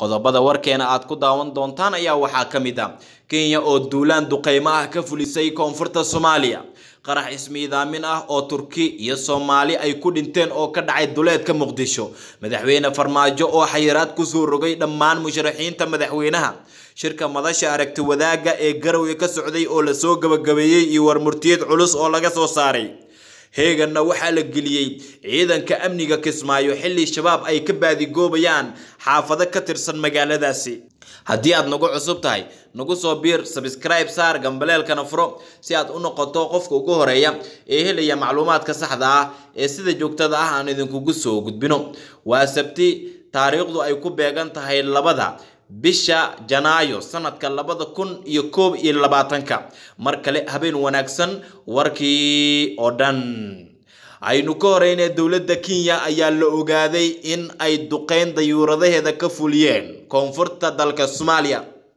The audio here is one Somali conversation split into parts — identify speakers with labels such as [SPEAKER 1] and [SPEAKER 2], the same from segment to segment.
[SPEAKER 1] qodobada warkeena aad ku daawan doontaan ayaa waxaa ka mid ah kenya oo duulaan duqeymo ah ka fulisay koonfurta soomaaliya qarax ismiidaamin ah oo turki iyo soomaali ay ku dhinteen oo ka dhacay duleedka muqdisho madaxweyne farmaajo oo xayiraad kusoo rogay dhammaan musharaxiinta madaxweynaha shirka madasha aragti wadaagga ee garowe ka socday oo lasoo gabagabeeyey iyo warmurtiyad culus oo laga soo saaray heeganna waxaa la geliyey ciidanka amniga kismaayo xilli shabaab ay ka baadigoobayaan xaafado ka tirsan magaaladaasi haddii aad nagu cusub tahay nagu soo biir sabskribe saar gambaleelkana furo si aad u noqoto qofka ugu horeeya ee helaya macluumaadka saxda ah ee sida joogtada ah aan idinkugu soo gudbino waa sabti taariikhdu ay ku beegan tahay labada bisha janaayo sanadka labada kun iyo koob iyo labaatanka mar kale habeen wanaagsan warkii oo dhan aynu ka horeyna dowladda kenya ayaa la ogaaday in ay duqeyn dayuuradaheeda ka fuliyeen koonfurta dalka soomaaliya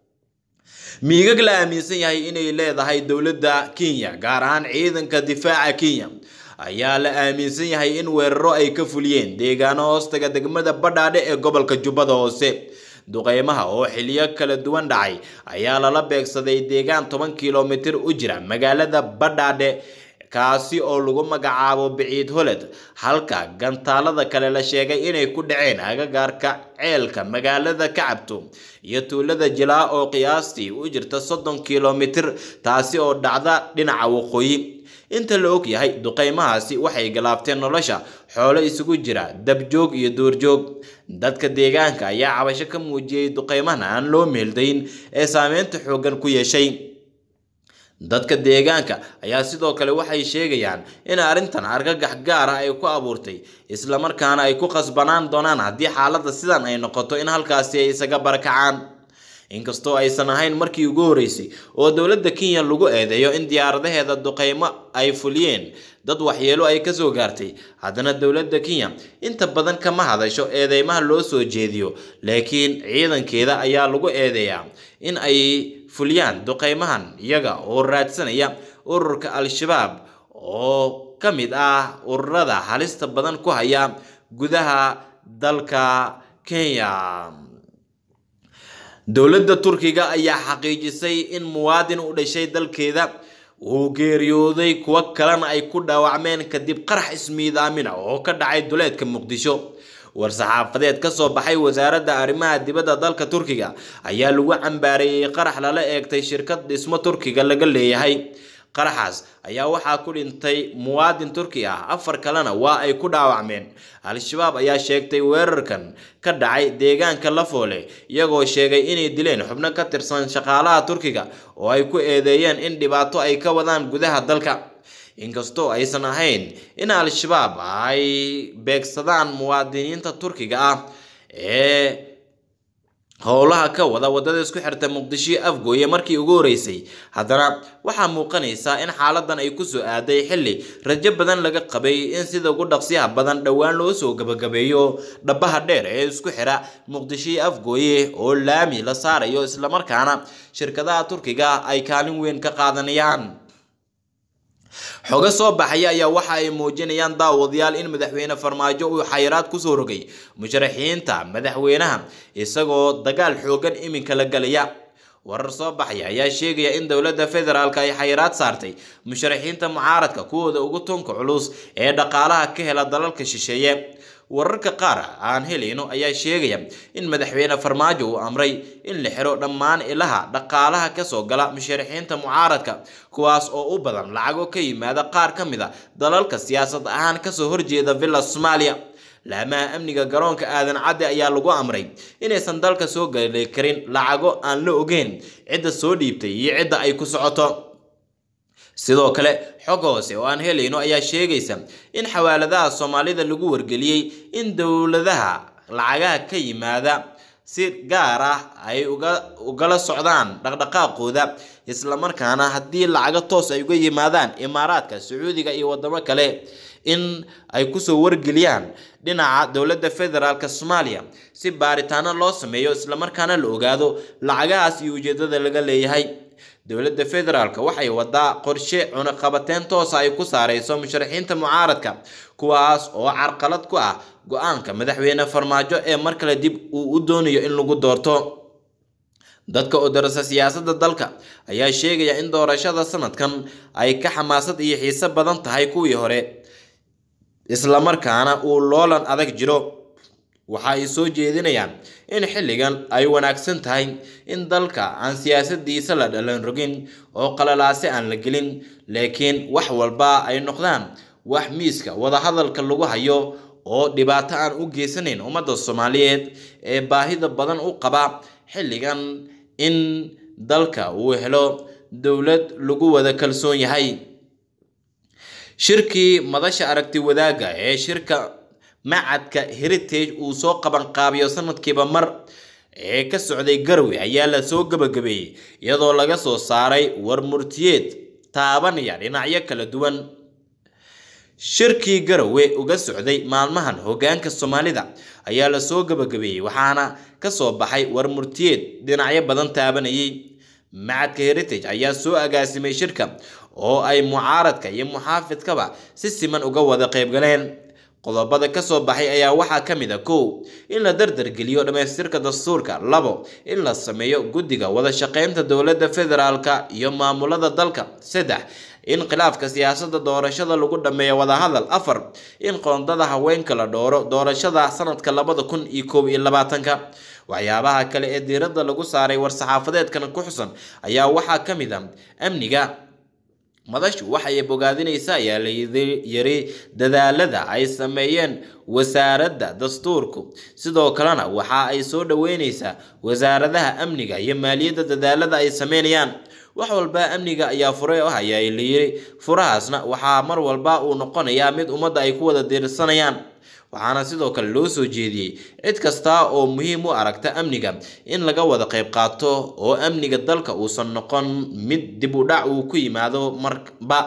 [SPEAKER 1] miigag la aaminsan yahay inay leedahay dowladda kenya gaar ahaan ciidanka difaaca kenya ayaa la aaminsan yahay in weeraro ay ka fuliyeen deegaano hoostaga degmada badhaadhe ee gobolka jubbada hoose duqeymaha oo xiliyo kala duwan dhacay ayaa lala beegsaday deegaan toban kilomitir u jira magaalada badhaadhe kaasi oo lagu magacaabo biciid holed halka gantaalada kale la sheegay inay ku dhaceen agagaarka ceelka magaalada kacabto iyo tuulada jilaa oo qiyaastii u jirta soddon kilomitir taasi oo dhacda dhinaca waqooyi inta la og yahay duqeymahaasi waxay galaabteen nolosha xoolo isugu jira dabjoog iyo duurjoog dadka deegaanka ayaa cabasho ka muujiyey duqeymahan aan loo meeldayn ee saameynta xooggan ku yeeshay dadka deegaanka ayaa sidoo kale waxay sheegayaan in arrintan argagax gaar ah ay ku abuurtay islamarkaana ay ku qasbanaan doonaan haddii xaaladda sidan ay noqoto in halkaasi ay isaga barakacaan inkastoo aysan ahayn markii ugu horeysay oo dowladda kenya lagu eedeeyo in diyaaradaheeda duqeymo ay fuliyeen dad waxyeelo ay kasoo gaartay haddana dowladda kenya inta badan kama hadasho eedeymaha loo soo jeediyo laakiin ciidankeeda ayaa lagu eedeeyaa in ay fuliyaan duqeymahan iyaga oo raadsanaya ururka al-shabaab oo ka mid ah ururada halista badan ku haya gudaha dalka kenya dowladda turkiga ayaa xaqiijisay in muwaadin u dhashay dalkeeda uu geeriyooday kuwo kalena ay ku dhaawacmeen kadib qarax ismiidaamina oo ka dhacay duleedka muqdisho war-saxaafadeed ka soo baxay wasaaradda arrimaha dibadda dalka turkiga ayaa lagu cambaareeyey qarax lala eegtay shirkad dhismo turkiga laga leeyahay qaraxaas ayaa waxaa ku dhintay muwaadin turki ah afar kalena waa ay ku dhaawacmeen al-shabaab ayaa sheegtay weerarkan ka dhacay deegaanka lafoole iyagoo sheegay inay dileen xubno ka tirsan shaqaalaha turkiga oo ay ku eedeeyeen in dhibaato ay ka wadaan gudaha dalka inkastoo aysan ahayn in al-shabaab ay beegsadaan muwaadiniinta turkiga ah ee howlaha ka wada wadada isku xirta muqdisho afgooye markii ugu horeysay haddana waxaa muuqanaysaa in xaaladan ay kusoo aaday xilli rajo badan laga qabay in sida ugu dhaqsiyaha badan dhowaan loo soo gabagabeeyo dhabaha dheer ee isku xira muqdisho afgooye oo laami la saarayo islamarkaana shirkadaha turkiga ay kaalin weyn ka qaadanayaan xogo soo baxaya ayaa waxa ay muujinayaan daawadayaal in madaxweyne farmaajo uu xayiraad kusoo rogay musharaxiinta madaxweynaha isagoo dagaal xoogan iminka la galaya warar soo baxaya ayaa sheegaya in dowladda federaalk ay xayiraad saartay musharaxiinta mucaaradka kuwooda ugu tunka culus ee dhaqaalaha ka hela dalalka shisheeye wararka qaar aan helayno ayaa sheegaya in madaxweyne farmaajo uu amray in la xiro dhammaan ilaha dhaqaalaha kasoo gala musharaxiinta mucaaradka kuwaas oo u badan lacago ka yimaada qaar ka mid a dalalka siyaasad ahaan kasoo horjeeda villa soomaaliya laamaha amniga garoonka aadan cadde ayaa lagu amray inaysan dalka soo gali karin lacago aan la ogeyn cidda soo dhiibtay iyo cidda ay ku socoto sidoo kale xog hoose oo aan helayno ayaa sheegaysa in xawaaladaha soomaalida lagu wargeliyey in dowladaha lacagaha ka yimaada si gaar ah ay ugala socdaan dhaqdhaqaaqooda islamarkaana haddii lacago toos ay uga yimaadaan imaaraadka sacuudiga iyo wadamo kale in ay kusoo wargeliyaan dhinaca dowladda federaalk soomaaliya si baaritaano loo sameeyo islamarkaana la ogaado lacagahaas iyo ujeedada laga leeyahay dowladda federaalk waxay wadaa qorshe cunaqabateyn toosa ay ku saareyso musharaxiinta mucaaradka kuwaas oo carqalad ku ah go-aanka madaxweyne farmaajo ee mar kale dib uu u doonayo in lagu doorto dadka oo darasa siyaasadda dalka ayaa sheegaya in doorashada sanadkan ay ka xamaasad iyo xiise badan tahay kuwii hore islamarkaana uu loolan adag jiro waxa ay soo jeedinayaan in xilligan ay wanaagsan tahay in dalka aan siyaasadiisa la dhalan rogin oo qalalaase aan la gelin laakiin wax walba ay noqdaan wax miiska wadahadalka lagu hayo oo dhibaato aan u geysanayn ummadda soomaaliyeed ee baahida badan u qaba xilligan in dalka uu helo dowlad lagu wada kalsoon yahay shirkii madasha aragti wadaagga ee shirka macadka heritage uu soo qabanqaabiyo sanadkiiba mar ee ka socday garwe ayaa la soo gabagabeeyey iyadoo laga soo saaray war murtiyeed taabanaya dhinacyo kala duwan shirkii garowe uga socday maalmahan hogaanka soomaalida ayaa lasoo gabagabeeyey waxaana kasoo baxay war murtiyeed dhinacyo badan taabanayay macadka heritage ayaa soo agaasimay shirka oo ay mucaaradka iyo muxaafidkaba si siman uga wada qaybgaleen qodobada kasoo baxay ayaa waxaa ka mid a kow in la dardargeliyo dhammaystirka dastuurka labo in la sameeyo guddiga wada shaqeynta dowladda federaalka iyo maamulada dalka saddex in khilaafka siyaasadda doorashada lagu dhameeyo wadahadal afar in qoondada haweenka la dhooro doorashada sanadka labada kun iyo koob iyo labaatanka waxyaabaha kale ee diiradda lagu saaray war-saxaafadeedkan ku xusan ayaa waxaa ka mid a amniga madashu waxay bogaadinaysaa ayaa la yiri dadaalada ay sameeyeen wasaaradda dastuurku sidoo kalena waxa ay soo dhaweyneysaa wasaaradaha amniga iyo maaliyadda dadaalada ay sameynayaan wax walba amniga ayaa fure ah ayaa la yiri furahaasna waxaa mar walba uu noqonayaa mid ummadda ay ku wada diirsanayaan waxaana sidoo kale loo soo jeediyey cid kasta oo muhiim u aragta amniga in laga wada qayb qaato oo amniga dalka uusan noqon mid dib u dhac uu ku yimaado marba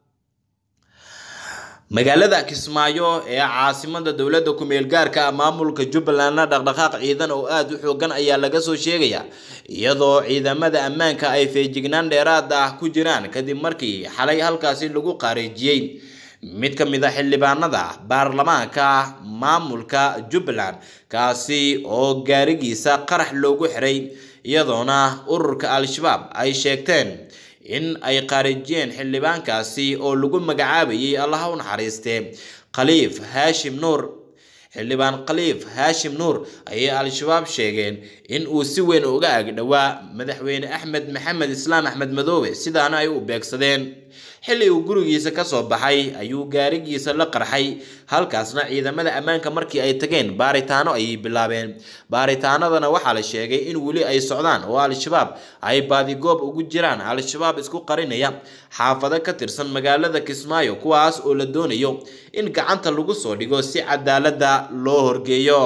[SPEAKER 1] magaalada kismaayo ee caasimada dowladda ku-meel gaarka ah maamulka jubbalandna dhaqdhaqaaq ciidan oo aada u xoogan ayaa laga soo sheegayaa iyadoo ciidamada ammaanka ay feejignaan dheeraad ah ku jiraan kadib markii xalay halkaasi lagu qaareejiyey mid ka mid a xildhibaanada baarlamaanka maamulka jubbaland kaasi oo gaarigiisa qarax loogu xiray iyadoona ururka al-shabaab ay sheegteen in ay qaarijiyeen xildhibaankaasi oo lagu magacaabayay allaha u naxariistee khaliif haashim nuur xildhibaan khaliif haashim nuur ayay al-shabaab sheegeen in uu si weyn uga agdhowaa madaxweyne axmed maxamed islaam axmed madoobe sidaana ay u beegsadeen xilli uu gurigiisa kasoo baxay ayuu gaarigiisa la qarxay halkaasna ciidamada ammaanka markii ay tageen baaritaano ayay bilaabeen baaritaanadana waxaa la sheegay in weli ay socdaan oo al-shabaab ay baadigoob ugu jiraan al-shabaab isku qarinaya xaafado ka tirsan magaalada kismaayo kuwaas oo la doonayo in gacanta lagu soo dhigo si cadaalada loo horgeeyo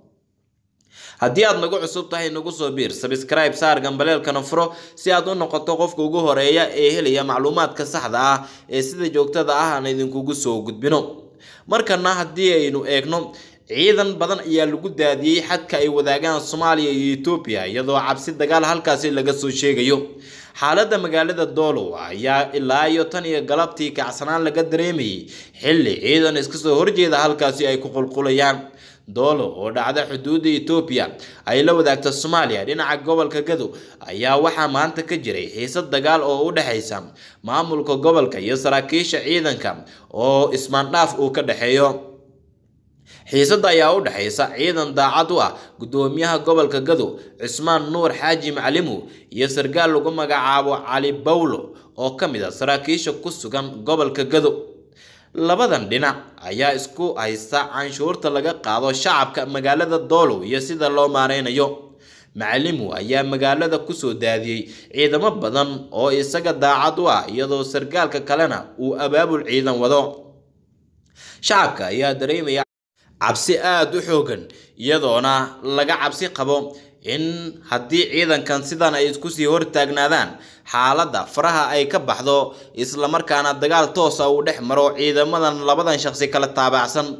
[SPEAKER 1] haddii aad nagu cusub tahay nagu soo biir sabscribe saar gambaleelkana furo si aad u noqoto qofka ugu horeeya ee helaya macluumaadka saxda ah ee sida joogtada ah aan idinkugu soo gudbino markana haddii aynu eegno ciidan badan ayaa lagu daadiyey xadka ay wadaagaan soomaaliya iyo etoobiya iyadoo cabsi dagaal halkaasi laga soo sheegayo xaaladda magaalada doolow ayaa ilaa iyo tan iyo galabtii kacsanaan laga dareemayay xilli ciidan iska soo horjeeda halkaasi ay ku qulqulayaan doolo oo dhacda xuduudda etoobiya ay la wadaagta soomaaliya dhinaca gobolka gadow ayaa waxaa maanta ka jiray xiisad dagaal oo u dhexaysa maamulka gobolka iyo saraakiisha ciidanka oo ismaandhaaf uu ka dhexeeyo xiisadda ayaa u dhexaysa ciidan daacad u ah guddoomiyaha gobolka gadow cismaan nuur xaaji macalimu iyo sarkaal lagu magacaabo cali bawlo oo ka mid a saraakiisha ku sugan gobolka gadow labadan dhinac ayaa isku haysta canshuurta laga qaado shacabka magaalada doolow iyo sida loo maareynayo macalimu ayaa magaalada kusoo daadiyey ciidamo badan oo isaga daacad u ah iyadoo sarkaalka kalena uu abaabul ciidan wado shacabka ayaa dareemaya cabsi aada u xoogan iyadoona laga cabsi qabo in haddii ciidankan sidan ay isku sii hortaagnaadaan xaaladda faraha ay ka baxdo islamarkaana dagaal toosa uu dhex maro ciidamadan labadan shaqsi kala taabacsan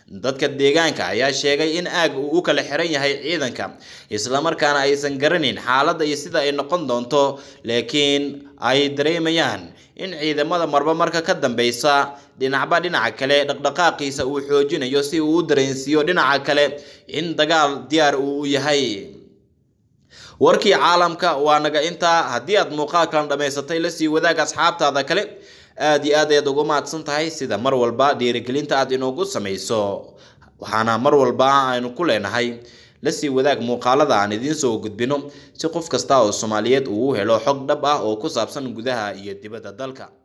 [SPEAKER 1] dadka deegaanka ayaa sheegay in aag uu u kala xiran yahay ciidanka islamarkaana aysan garanayn xaaladda iyo sida ay noqon doonto laakiin ay dareemayaan in ciidamada marba marka ka dambeysa dhinacba dhinaca kale dhaqdhaqaaqiisa uu xoojinayo si uu u dareensiiyo dhinaca kale in dagaal diyaar uu u yahay warkii caalamka waa naga intaa haddii aad muuqaalkan dhammaysatay lasii wadaag asxaabtaada kale aada iyo aad ayaad ugu mahadsan tahay sida mar walba dhiirigelinta aad inoogu samayso waxaana mar walba aynu ku leenahay lasii wadaag muuqaalada aan idiin soo gudbino si qof kasta oo soomaaliyeed uu u helo xog dhab ah oo ku saabsan gudaha iyo dibadda dalka